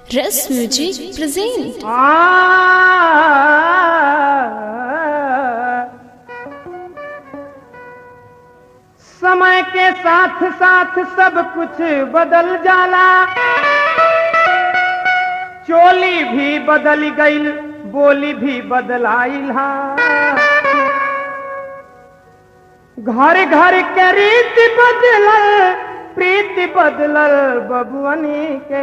Rest Music present. समय के साथ साथ सब कुछ बदल जाला चोली भी बदल गईल बोली भी बदलाइल हा घर घर के रीति बदलल प्रीति बदलल बबुअनी के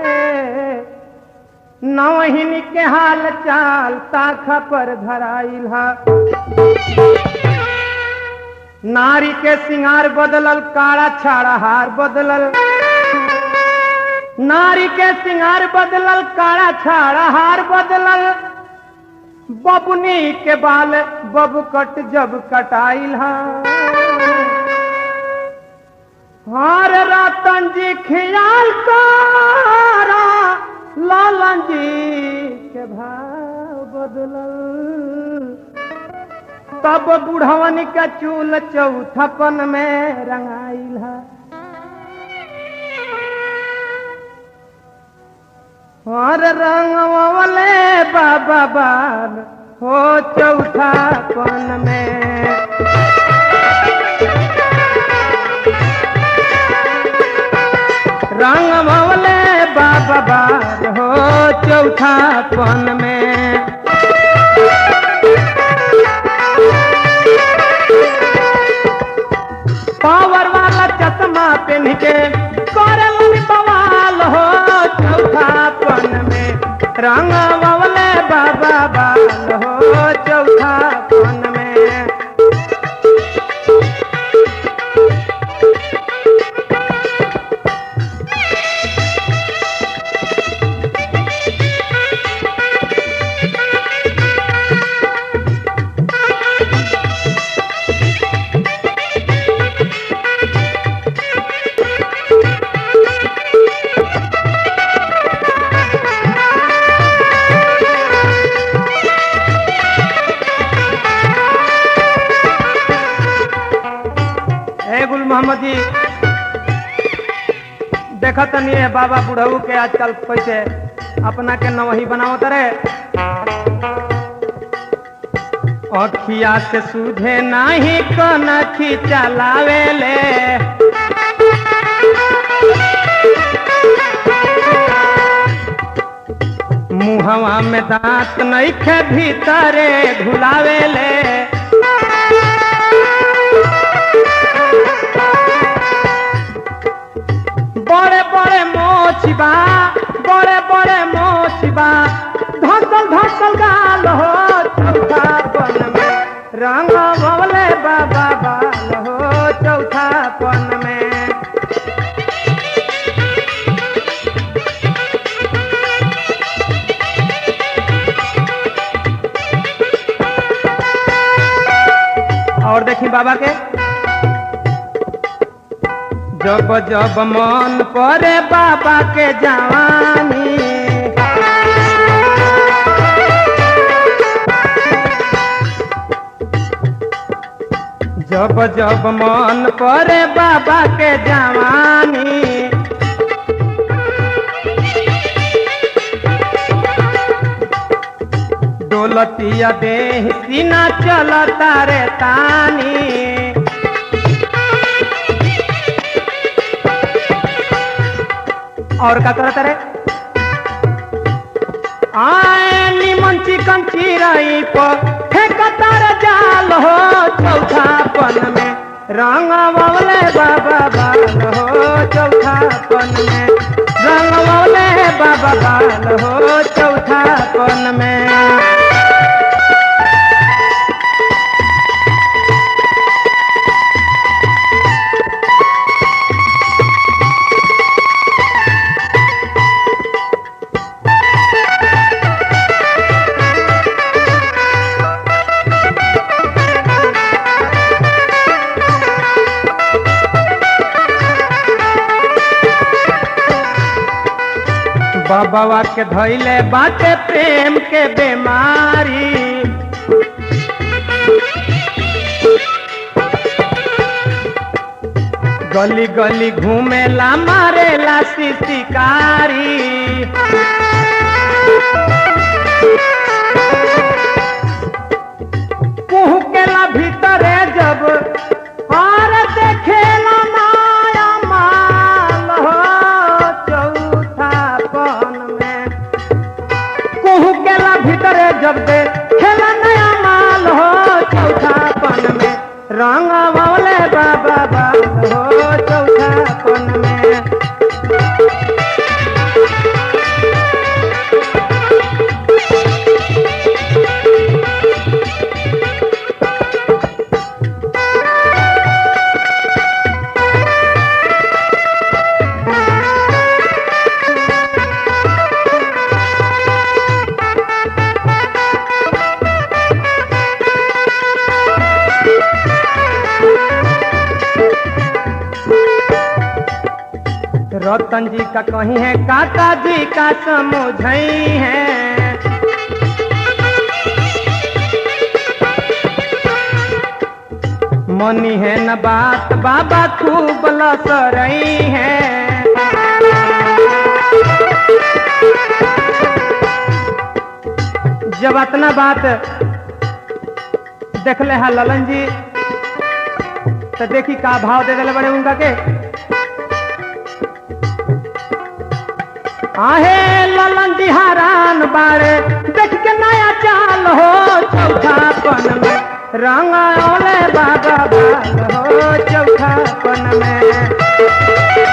नवहिन के हाल चाल ताखा पर धराइल हा नारी के सिंगार बदलल काड़ा छाड़ा हार बदलल नारी के सिंगार बदलल काड़ा छाड़ा हार बदलल बबुनी के बाल बब कट जब कटाइल हा हार रतन जी खियाल तारा लालन जी के भाव बदलल तब बुढ़वन के चूल चौथपन में रंगाइल है और रंगवले बाबा बाल हो चौथापन में रंगवले बाबा बाल हो चौथापन में पावर वाला चश्मा पहन के करल बवाल हो चौथापन में रंग बवले बाबा बाल हो चौथापन में ए गुल मोहम्मद जी देखा तनी है बाबा बुढ़ऊ के आजकल कैसे अपना के नवही बनावत रे अखिया से सूझे नाही कनखी चलावेले मुहवा में दांत नइखे भीतरे घुलावेले बड़े बड़े मोचिबा बड़े बड़े मोचिबा धसल धसल गाल हो चौथापन में रंग बवले बाबा बाल हो चौथापन में और देखी बाबा के जब जब मन परे बाबा के जवानी जब जब मन परे बाबा के जवानी डोलतिया देह सीना चलता रे तानी और का करत रे आए निमन चिकन चिरई पर फेंकता रे जाल हो चौथापन में रंग बवले बाबा बाल हो चौथापन में रंग बवले बाबा बाल हो चौथापन में बाबा के धैले बाटे प्रेम के बीमारी गली गली घूमेला मारेला शिकारी कुहकेला भीतरे जब और देखेला माया माल हो चौथापन में कुहकेला भीतरे जब दे खेला नया माल हो चौथापन में रंग मौले बाबा बाल हो चौथापन में रतन जी का कहीं है काका जी का समझई है मनी है न बात बाबा खूब लसरई है जब अतना बात देखले है ललन जी तो देखी का भाव दे दिले बड़े उनका के आहे ललन जी हरान बारे देख के नया चाल हो चौथापन में रंग ओले बाबा बाल हो चौथापन में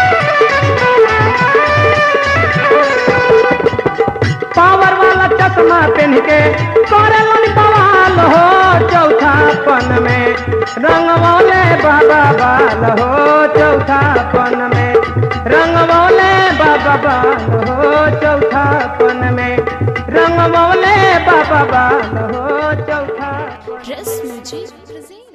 पावर वाला चश्मा पहन के करे लन बवाल हो चौथापन में रंग वाले बाबा बाल हो चौथापन में रंग वाले बाबा बाल हो चौथापन में रंग वाले बाबा बाल हो चौथापन Dress Music present.